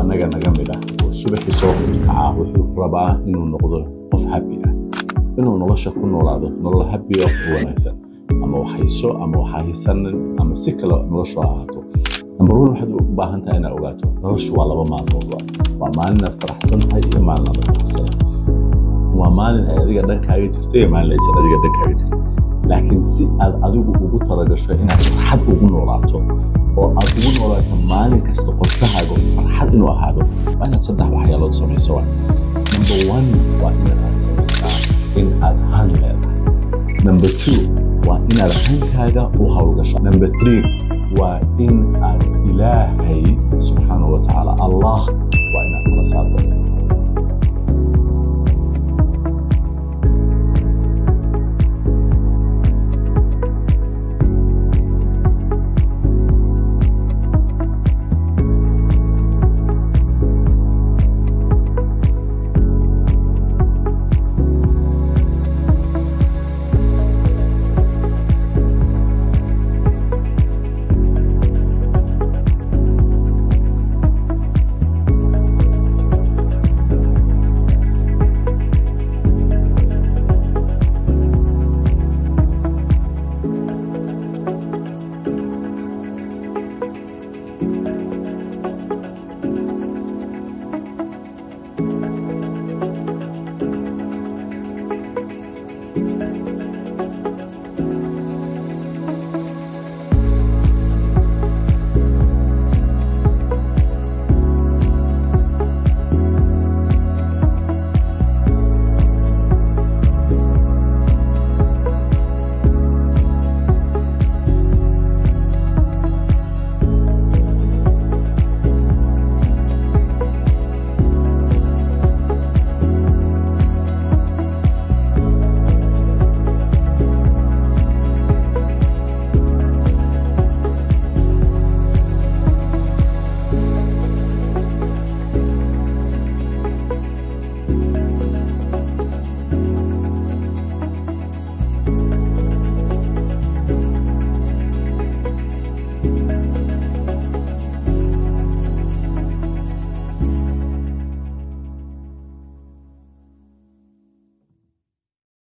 annaga naga mid ah oo subaxii soo kacaa wuxuu rabaa inuu noqdo qof habi ah inuu nolosha ku noolaado nolol habi oo wanaagsan ama waxhayso ama waxahaysanin ama si kale noloshu ha ahaato number one waxaad u baahan tahay inaad ogaato noloshu waa laba maalmood waa maalin aad faraxsan tahay iyo maalin aad faraxsanan waa maalin ay adiga dhankaaga jirto iyo maalin aysan adiga dhankaaga jirto laakiin si aad adigu ugu talagasho inaad farxad ugu noolaato oo aad ugu noolaato maalin kasta qorshahaaga farxad inuu ahaado waa inaad saddex waxyaalood samayso wa number one waa inaad samaysaa in aad han leedahay number two waa inaad hankaaga u hawlgasha number three waa in aad ilaahay subxaanahu wa tacaala allah waa inaad kala saarto